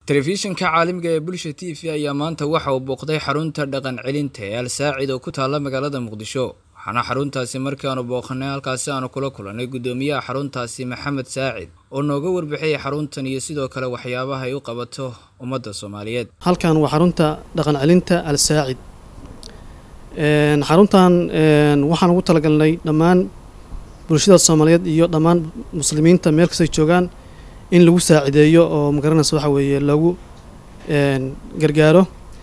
telefishinka caalamiga ee bulsha t v ayaa maanta waxa uu booqday xarunta dhaqan celinta ee al saacid oo ku taalla magaalada muqdisho waxaana xaruntaasi markaanu booqanay halkaasi aanu kula kulannay guddoomiyaha xaruntaasi maxamed saacid oo nooga warbixiyay xaruntan iyo sidoo kale waxyaabaha ay u qabato ummadda soomaaliyeed halkan waa xarunta dhaqan celinta al saacid xaruntan waxaan ugu talagalnay dhammaan bulshada soomaaliyeed iyo dhammaan muslimiinta meel kastay joogaan in lagu saacideeyo oo magaranaysa waxa weeye lagu gargaaro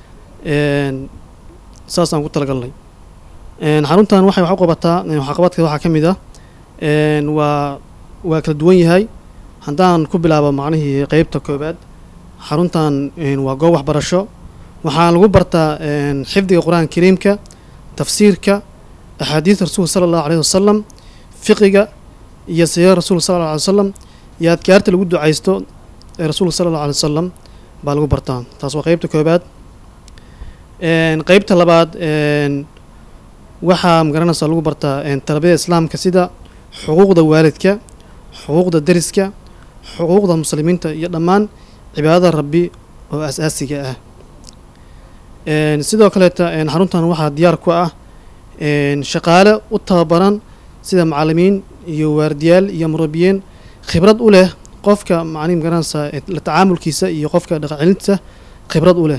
saasaan ku talagalnay xaruntan waxay wax u qabataa waxqabadkeeda waxaa ka mid ah waa waa kala duwan yahay haddaan ku bilaabo macnihii qeybta koobaad xaruntan waa goob waxbarasho waxaa lagu bartaa xifdiga qur-aanka kariimka tafsiirka axaadiida rasuulka sala allahu alayhi wasalam fiqiga iyo siira rasuulka sala alla alay wasalam iyo adkaarta lagu ducaysto ee rasuulka sala allahu alay wasalam baa lagu bartaa taas waa qeybta koobaad qeybta labaad waxaa magaranaysa lagu bartaa tarbiyada islaamka sida xuquuqda waalidka xuquuqda deriska xuquuqda muslimiinta iyo dhammaan cibaadada rabbi oo as-aasiga ah sidoo kaleeta xaruntan waxaa diyaar ku ah shaqaale u tababaran sida macalimiin iyo waardiyaal iyo murabiyiin khibrad u leh qofka macnihi magaranaysa la tacaamulkiisa iyo qofka dhaqancelintiisa khibrad u leh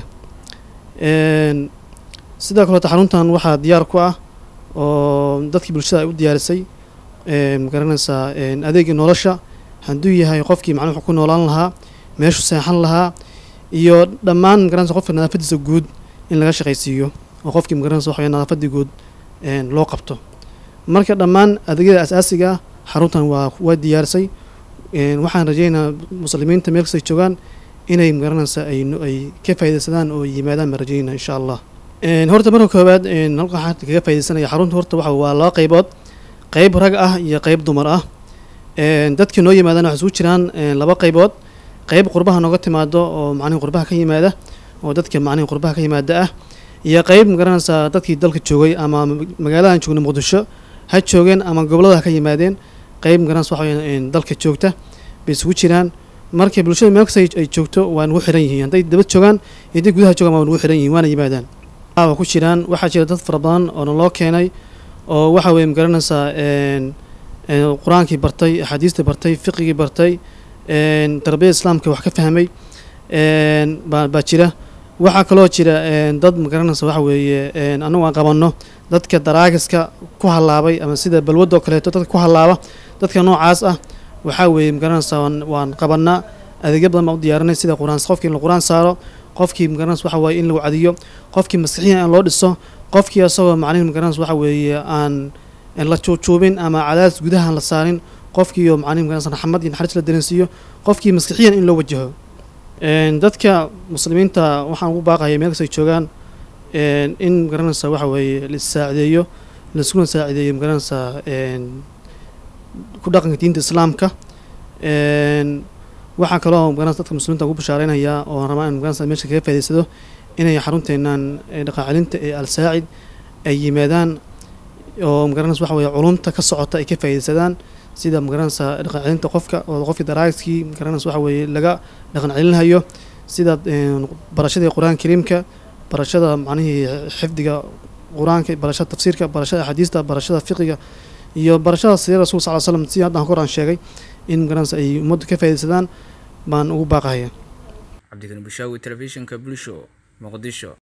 sidoo kaleeta xaruntan waxaa diyaar ku ah oo dadkii bulshada ay u diyaarisay magaranaysaa adeegii nolosha hadduu yahay qofkii macnuu wuxuu ku noolaan lahaa meeshu seexan lahaa iyo dhammaan magaranaysa qofka nadaafadiisa guud in laga shaqaysiiyo oo qofkii magaranaysa waxa nadaafadii guud loo qabto marka dhammaan adeegyada as-aasiga ah xaruntan waa waa diyaarisay waxaan rajeynayaa muslimiinta meel kastay joogaan inay magaranaysa ay ay ka faaidaysadaan oo yimaadaan baan rajeynaa insha allah horta marka koowaad halka waxaan kaga faidaysanaya xarunta horta waxa waa laba qaybood qeyb rag ah iyo qeyb dumar ah dadkii noo yimaadaan waxay isugu jiraan laba qaybood qeyb qurbaha nooga timaado oo macnihi qurbaha ka yimaada oo dadka macnihi qurbaha ka yimaada ah iyo qeyb magaranaysaa dadkii dalka joogay ama magaaladan joogna muqdisho ha joogeen ama gobolada ha ka yimaadeen qeyb magaranaysa waxa weya dalka joogta bay isugu jiraan markay bulshada meel kasta ay joogto waa nagu xiran yihiin hadday dabad joogaan iyo hadday gudaha joogaan waa nagu xiran yihiin waana yimaadaan waa ku jiraan waxaa jira dad fara badan oo naloo keenay oo waxa weeye magaranaysaa qur-aankii bartay axaadiistii bartay fiqigii bartay tarbiyada islaamka wax ka fahmay baa baa jira waxaa kaloo jira dad magaranaysa waxa weeye annagu aan qabanno dadka daraagiska ku hallaabay ama sida balwadda oo kaleeto dadka ku hallaaba dadka noocaas ah waxaa weeye magaranaysaa waan qabannaa adeegyo badan baan u diyaarinay sida quraan qofkii in la qur-aan saaro qofkii magaranaysa waxa weeye in lagu cadiyo qofkii maskixiyan in loo dhiso qofkii asagoo macnihi magaranaysa waxa weeye aan la juujuubin ama cadaadis gudahaan la saarin qofkii oo macnihi magaranaysa raxmad iyo naxariis la dareensiiyo qofkii maskixiyan in loo wajaho dadka muslimiinta waxaan ugu baaqaya meel kastay joogaan in magaranaysa waxa weeye laissaacideeyo laiskuna saacideeyo magaranaysaa ku dhaqanka diinta islaamka waxaa kaloo magaranaysa dadka muslimiinta ugu bashaareynaya oo rabaa in magaranaysa meesha kaga faa'idaysado inay xarunteennan dhaqan celinta ee al saacid ay yimaadaan oo magaranaysa waxa weeye culumta ka socota ay ka faa'iidaysadaan sida magaranaysa dhaqan celinta qofka oo qofkii daraagiskii magaranaysa waxa weeye laga dhaqan celinhayo sida barashadii qur-aanka kariimka barashada macnihii xifdiga qur-aanka barashada tafsiirka barashada axaadiista barashada fiqiga iyo barashada siira rasul sal l slam si haddaan hor aan sheegay in magaranaysa ay ummaddu ka faaidaysadaan baan ugu baaqahaya cabdikani bushaawi telefishinka bulsho muqdisho